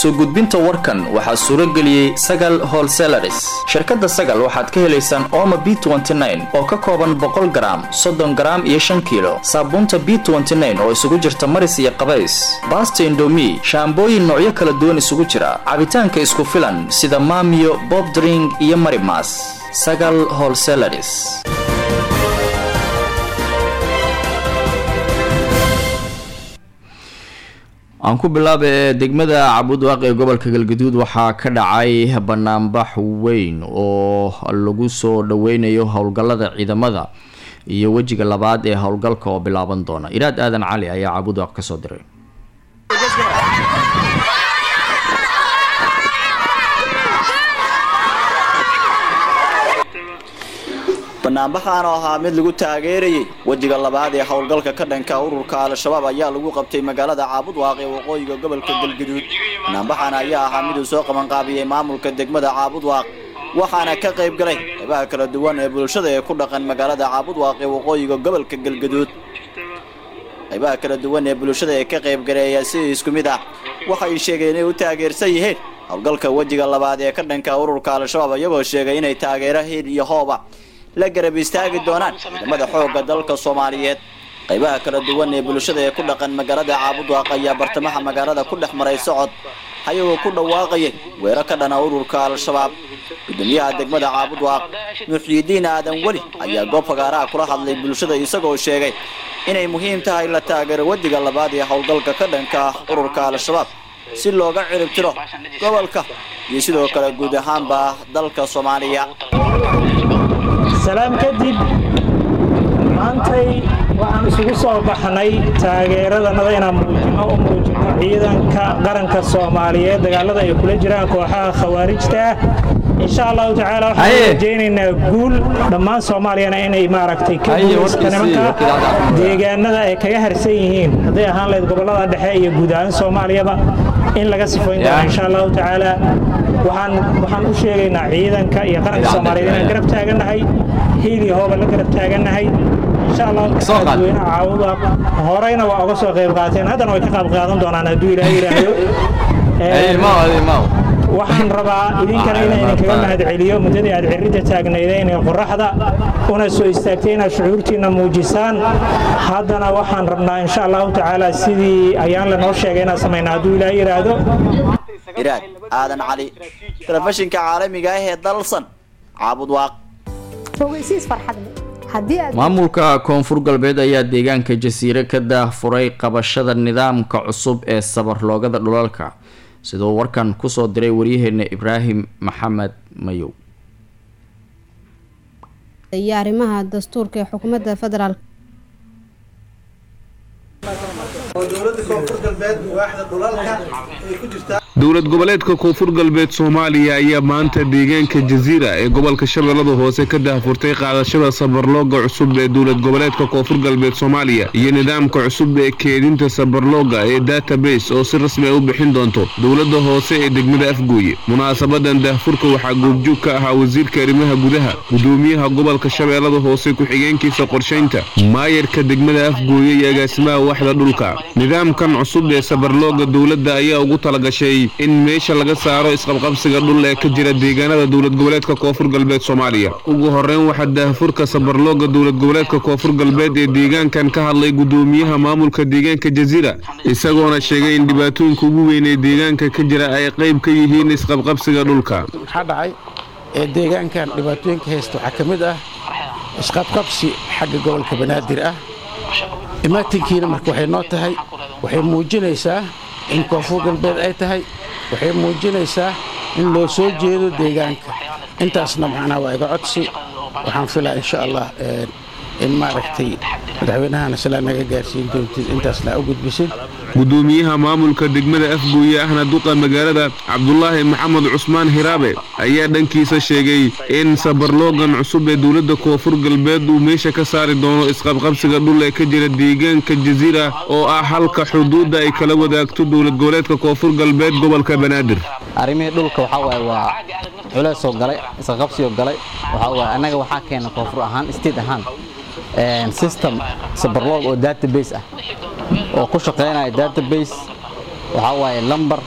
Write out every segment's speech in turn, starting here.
soo gudbinta warkan waxaa suuro geliyey sagal holselaris shirkadda sagal waxaad ka helaysaan ooma b oo ka kooban boqol garaam soddon garaam iyo shan kiilo saabuunta b oo isugu jirta maris iyo qabays baasta indomi shaambooyin noocyo kala duwan isugu jira cabitaanka isku filan sida maamiyo bobdring iyo marimas sagal holselaris aan ku bilaaba ee degmada cabudwaaq ee gobolka galgaduud waxaa ka dhacay banaanbax weyn oo lagu soo dhaweynayo howlgallada ciidamada iyo wejiga labaad ee howlgalka oo bilaaban doona iraad aadan cali ayaa cabudwaaq kasoo diray banaanbaxaan oo ahaa mid lagu taageerayay wejiga labaad ee howlgalka ka dhanka ururka al-shabaab ayaa lagu qabtay magaalada caabudwaaq ee waqooyiga gobolka galgaduud banaanbaxaan ayaa ahaa miduu soo qabanqaabiyey maamulka degmada caabudwaaq waxaana ka qayb galay qaybaha kala duwan ee bulshada ee ku dhaqan magaalada caabudwaaq ee waqooyiga gobolka galgaduud qaybaha kala duwan ee bulshada ee ka qayb galay ayaa si isku mid ah waxay sheegeen inay u taageersan yihiin howlgalka wejiga labaad ee ka dhanka ururka al-shabaab iyagoo sheegay inay taageero hiil iyo hooba la garab istaagi doonaan ciidamada xoogga dalka soomaaliyeed qaybaha kala duwan ee bulshada ee ku dhaqan magaalada caabudwaaq ayaa bartamaha magaalada ku dhex maray socod ayagoo ku dhawaaqayay weero ka dhana ururka al-shabaab gudoomiyaha degmada caabudwaaq muxyidiin aadan weli ayaa goob fagaaraha kula hadlay bulshada isagoo sheegay inay muhiim tahay la taageero wadiga labaad ee howlgalka ka dhanka ah ururka al-shabaab si looga ciribtiro gobolka iyo sidoo kale guud ahaanba dalka soomaaliya salaam kadib maantay waxaan isugu soo baxnay taageeradanada inaan muujino u muujino ciidanka qaranka soomaaliyeed dagaalada ay kula jiraan kooxaha khawaarijta ah insha allahu tacaala waxaan rajaynaynaa guul dhammaan soomaaliyana inay maaragtay ka guulaysta nimanka deegaanada ay kaga harsan yihiin hadday ahaan lahayd gobollada dhexe iyo guud ahaan soomaaliyaba in laga sifayn doono insha allahu tacaala waxaan waxaan u sheegaynaa ciidanka iyo qaranka soomaaliyeed inaan garab taagannahay hiil iyo hooba la garab taagannahay insha allahu tacaala dadweynaha caawuda horeyna waa uga soo qayb qaateen haddana way ka qayb qaadan doonaan hadduu ilaahay yidhaahdo waxaan rabaa idinkana inaan idinkaga mahadceliyo muddadii aad ciridda taagnaydeen ee qoraxda una soo istaagtay inaad shucuurtiinna muujisaan haddana waxaan rabnaa insha allahu tacaala sidii ayaan lanoo sheegay inaan samayna hadduu ilaahay yidhaahdo iraad aadan cali telefishinka caalamiga ah ee dalsan caabudwaaq maamulka koonfur galbeed ayaa deegaanka jasiire ka daahfuray qabashada nidaamka cusub ee sabarloogada dhulalka sidoo warkan kusoo diray waryaheena ibraahim maxamed mayow iyo arrimaha dastuurka ee xukuumadda federaalk dowlad goboleedka koonfur galbeed soomaaliya ayaa maanta deegaanka jasiira ee gobolka shabeellada hoose ka daahfurtay qaadashada sabarlooga cusub ee dowlad goboleedka koonfur galbeed soomaaliya iyo nidaamka cusub ee keedinta sabarlooga ee database oo si rasmi a u bixin doonto dowladda hoose ee degmada afgooye munaasabadan daahfurka waxaa goobjoog ka ahaa wasiirka arrimaha gudaha gudoomiyaha gobolka shabeellada hoose ku-xigeenkiisa qorshaynta maayarka degmada afgooye iyo agaasimaha waxda dhulka nidaamkan cusub ee sabarlooga dowladda ayaa ugu talagashay in meesha laga saaro isqabqabsiga dhul ee ka jira deegaanada dowlad goboleedka koonfur galbeed soomaaliya ugu horeyn waxaa daahfurka sabarlooga dowlad goboleedka koonfur galbeed ee deegaankan ka hadlay gudoomiyaha maamulka deegaanka jasiira isagoona sheegay in dhibaatooyinka ugu weyn ee deegaanka ka jira ay qayb ka yihiin isqabqabsiga dhulka maxaa dhacay ee deegaankan dhibaatooyinka haysta waxaa ka mid ah isqabqabsi xagga gobolka banaadir ah imaatinkiina marka waxay noo tahay waxay muujinaysaa in koonfur galbeed ay tahay waxay muujinaysaa in loo soo jeedo deegaanka intaasna macnaha waa iga codsi waxaan filaa insha allah in maaragtay madaxweynahana silaa naga gaarsiin doontid intaasna u gudbisid gudoomiyaha maamulka degmada afgooye ahna duqa magaalada cabdulaahi maxamed cusmaan hiraabe ayaa dhankiisa sheegay in sabarloogan cusub ee dowladda koonfur galbeed uu meesha ka saari doono isqabqabsiga dhul ee ka jira deegaanka jasiira oo ah halka xuduudda ay kala wadaagto dowlad goboleedka koonfur galbeed gobolka banaadir arrimihii dhulka waxaa waaye waa culeysoo galay isqaqabsiyoo galay waxaa waaye annaga waxaa keena koonfur ahaan state ahaan system sabarloog oo database ah oo ku shaqaynaya database waxaa waaye lambar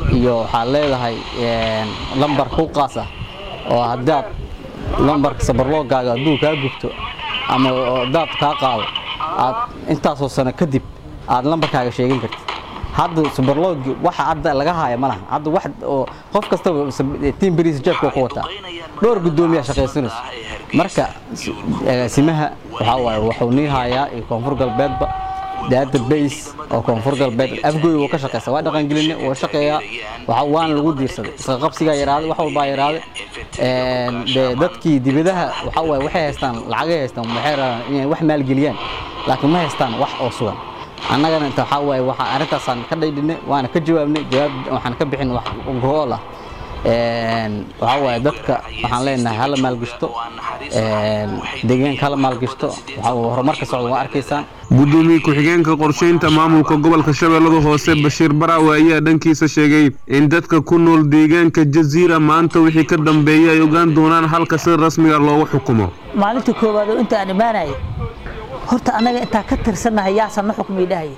iyo waxaad leedahay lambar ku qaas ah oo haddaad lambarka sabarloogaaga hadduu kaa gubto ama daad kaa qaado aad intaasoo sano kadib aad lambarkaaga sheegan kartid hadda sabarloogi waxa hadda laga haaya ma laha hadda wax oo qof kastaba tiim beriis jeebka ku wataa dhowr guddoomiyaa shaqaysanayso marka agaasimaha waxaa waaye wuxuu nii hayaa iyo koonfur galbeedba database oo koonfur galbeed afgooy wuu ka shaqeysa waa dhaqangeline wuu shaqeeyaa waxa waana lagu diirsaday isqa qabsigaa yaraaday wax walbaa yaraaday dee dadkii dibadaha waxa waaye waxay haystaan lacagay haystaan waxay rabaan inay wax maalgeliyaan laakiin ma haystaan wax oo sugan annagana inta waxaa waaye waxaa arrintaasaan ka dhaydhinay waana ka jawaabnay jawaab waxaan ka bixin wax gool ah waxaa waaye dadka waxaan leenahay hala maalgashto deegaanka hala maalgashto waxaa horumarka socda waa arkaysaan gudoomiye ku-xigeenka qorsheynta maamulka gobolka shabeellada hoose bashiir baraawe ayaa dhankiisa sheegay in dadka ku nool deegaanka jaziira maanta wixii ka dambeeya ay ogaan doonaan halka sida rasmiga loogu xukumo maalinta koowaad oo inta aan imaanaya horta annaga intaa ka tirsannahay yaasan na xukmay dhahaya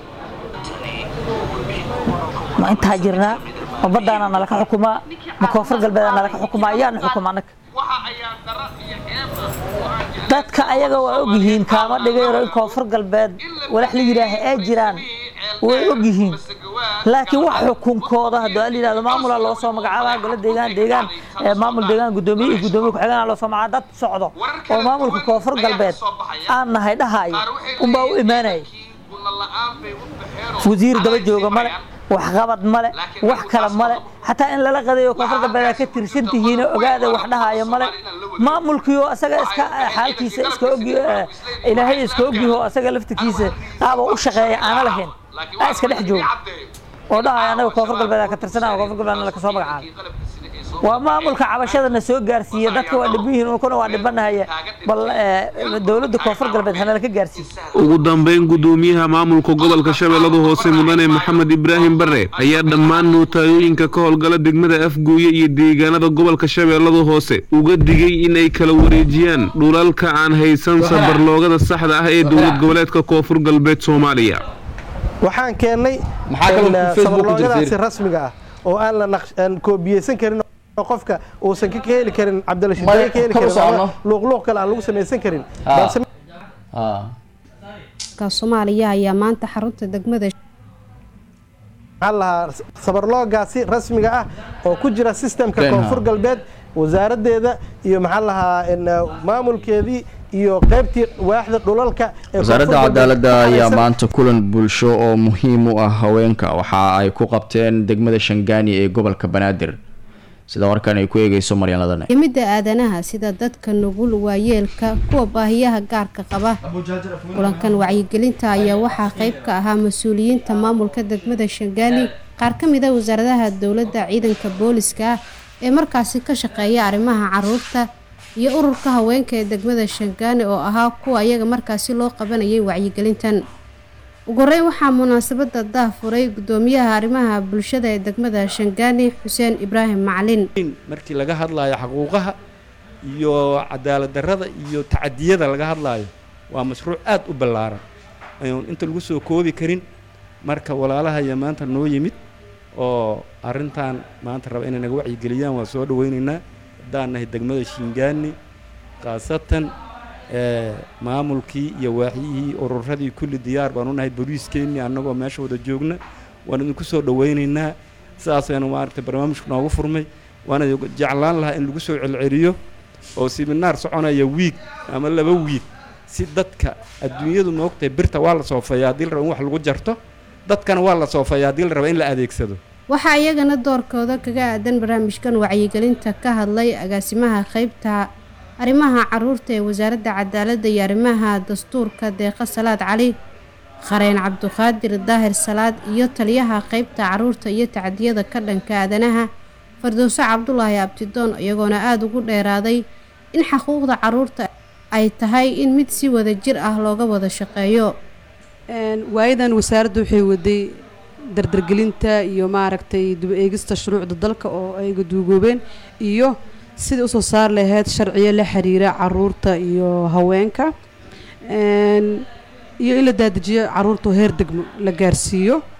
ma intaa jirnaa ma baddaana nalaka xukumaa ma koonfur galbeeda nalaka xukumaa ayaana xukuma annaga dadka ayaga waa ogyihiin kaama dhigayro in koonfur galbeed walax la yidhaaha ay jiraan way ogyihiin laakiin wax xukunkooda haddii la yidhahdo maamulaa loo soo magacaabaa golo deegaan deegaan maamul deegaan guddoomiye iyo guddoomiye ku-xigeenaa loo soo magacaaba dad socdo oo maamulka koonfur galbeed aan nahay dhahaayo unbaa u imaanaya wasiir daba jooga male waxqabad male wax kale male xataa in lala qadayo koonfur galbeed ka tirsan tihiin ogaada wax dhahaayo male maamulkiioo asaga iska xaalkiisa iska ogi ilaahay iska ogyaho asaga laftirkiisa qaaba u shaqeeya aana lahayn aa iska dhex jooga oo dhahaya anaga koonfur galbeed ka tirsanaa koonfur galbeed laka soo magacaabay waa maamulka cabashadana soo gaarsiiya dadka waa dhiban yihiin kuna waa dhibanahaya bal dowladda koonfur galbeed hanala ka gaarsiiya ugu dambeyn gudoomiyaha maamulka gobolka shabeellada hoose mudane maxamed ibraahim bare ayaa dhammaan nootayooyinka ka howlgala degmada afgooye iyo deegaanada gobolka shabeellada hoose uga digay in ay kala wareejiyaan dhulalka aan haysan sabarloogada saxda ah ee dowlad goboleedka koonfur galbeed soomaaliya waxaan keennay sabarloogadaasi rasmiga ah oo aan la koobiyeysan karin oo qofka uusan ka heli karin cabdilashiid ka heli karin ama luuqluuq kale aan lagu samaysan karin soomaaliya ayaa maanta xarunta degmada maxaa lahaa sabarloogaasi rasmiga ah oo ku jira sistemka koonfur galbeed wasaaraddeeda iyo maxaa lahaa maamulkeedii iyo qaybtii waaxda dhulalka wasaaradda cadaaladda ayaa maanta kulan bulsho oo muhiim u ah haweenka waxa ay ku qabteen degmada shangaani ee gobolka banaadir sida warkan ay ku eegeyso maryanladane yimidda aadanaha sida dadka nugul waayeelka kuwa baahiyaha gaarka qaba kulankan wacyigelinta ayaa waxaa qayb ka ahaa mas-uuliyiinta maamulka degmada shangaani qaar ka mid a wasaaradaha dowladda ciidanka booliska ah ee markaasi ka shaqeeya arrimaha caruurta iyo ururka haweenka ee degmada shangaani oo ahaa kuwa iyaga markaasi loo qabanayay wacyigelintan ugu horeyn waxaa munaasabada daah furay gudoomiyaha arrimaha bulshada ee degmada shangaani xuseen ibraahim macalin markii laga hadlaayo xaquuqaha iyo cadaalad darrada iyo tacadiyada laga hadlaayo waa mashruuc aad u ballaaran ayuun inta lagu soo koobi karin marka walaalahaya maanta noo yimid oo arrintan maanta raba inay naga wacyigeliyaan waa soo dhaweynaynaa haddaan nahay degmada shingaani khaasatan maamulkii iyo waaxyihii ururadii kulli diyaar baan u nahay boliiskeenii annagoo meesha wada joogna waan idinku soo dhawaynaynaa sidaasaynu maaragtay barnaamijku noogu furmay waana jeclaan lahaa in lagu soo celceliyo oo siminaar soconaya wiig ama laba wiig si dadka adduunyadu moogtahay birta waa la soofeeya haddii la raba in wax lagu jarto dadkana waa la soofeeya haddii la raba in la adeegsado waxaa iyagana doorkooda kaga aadan barnaamijkan wacyigelinta ka hadlay agaasimaha qaybta arrimaha caruurta ee wasaaradda cadaaladda iyo arrimaha dastuurka deeqa salaad cali qareen cabduqaadir daahir salaad iyo taliyaha qaybta caruurta iyo tacdiyada ka dhanka aadanaha fardowso cabdulaahi abtidoon iyagoona aada ugu dheeraaday in xaquuqda caruurta ay tahay in mid si wada jir ah looga wada shaqeeyo waayadan wasaaradda waxay waday dardargelinta iyo maaragtay dib eegista shuruucda dalka oo ay gaduugoobeen iyo sidai usoo saar lahayd sharciyo la xiriira caruurta iyo haweenka iyo in la daadajiyo caruurta heer degmo la gaarsiiyo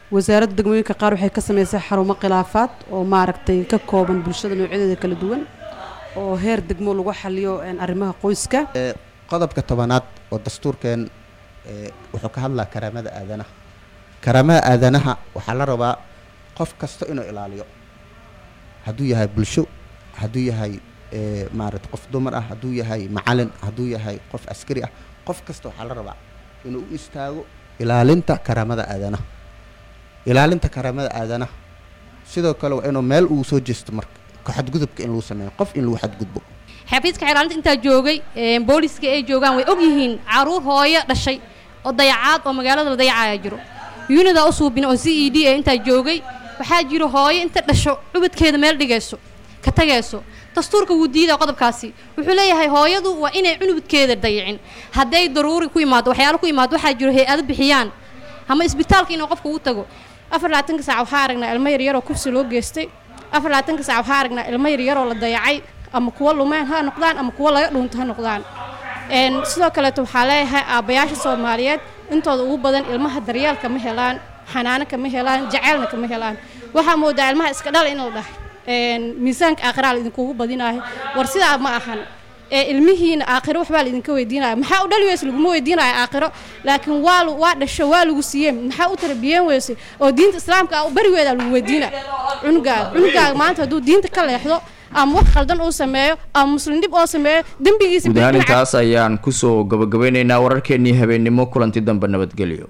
wasaaradda degmooyinka qaar waxay ka samaysay xarumo khilaafaad oo maaragtay ka kooban bulshada noocyadeeda kala duwan oo heer degmo lagu xaliyo arrimaha qoyska qodobka tobanaad oo dastuurkeen wuxuu ka hadlaa karaamada aadanaha karaamada aadanaha waxaa la rabaa qof kasta inuu ilaaliyo hadduu yahay bulsho hadduu yahay maarata qof dumar ah hadduu yahay macalin hadduu yahay qof askari ah qof kasta waxaa la rabaa inuu u istaago ilaalinta karaamada aadanaha ilaalinta karaamada aadanaha sidoo kale waa inuu meel uu soo jeesto marka ka xadgudubka in lagu sameeyo qof in lagu xadgudbo xafiiska xeelaalinta intaa joogay booliska ay joogaan way og yihiin caruur hooyo dhashay oo dayacaad oo magaalada la dayacaya jiro yunida u suubin oo c e d ee intaa joogay waxaa jiro hooyo inta dhasho cubadkeeda meel dhigayso ka tagayso dastuurka wuu diida qodobkaasi wuxuu leeyahay hooyadu waa inay cunubadkeeda dayicin hadday daruuri ku imaado waxyaalo ku imaado waxaa jiro hay-ado bixiyaan ama isbitaalka inuu qofka ugu tago afar labaatanka saac waxaa aragnaa ilmo yaryaroo kursi loo geystay afar labaatanka saac waxaa aragnaa ilmo yaryaroo la dayacay ama kuwa lumeen ha noqdaan ama kuwa laga dhuunto ha noqdaan sidoo kaleeto waxaa leeyahay aabbayaasha soomaaliyeed intooda ugu badan ilmaha daryeelka ma helaan xanaano kama helaan jaceylna kama helaan waxaa moodaa ilmaha iska dhala in la dhahay miisaanka aakhiraha laidinkugu badinaayo war sidaa ma ahan ee ilmihiina aakhiro waxbaa laidinka weydiinaya maxaa u dhali weyse laguma weydiinayo aakhiro laakiin waa waa dhasho waa lagu siiyeen maxaa u tarbiyeen weyse oo diinta islaamka ah berigeeda lagu weydiina cunugaaga cunugaaga maanta hadduu diinta ka leexdo ama wax qaldan uu sameeyo ama muslim dhib oo sameeyo dembigiisa guud ahaan intaas ayaan kusoo gabagabeynaynaa wararkeenii habeennimo kulanti dambe nabadgelyo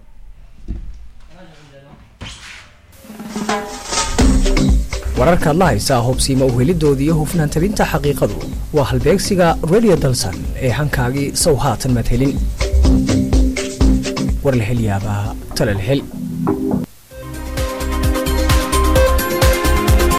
wararkaad la haysaa hobsiima uhelidooda iyo hufnaan tabinta xaqiiqadu waa halbeegsiga radio dalsan ee hankaagii sow haatan madhelin war la hel yaabaa tala la hel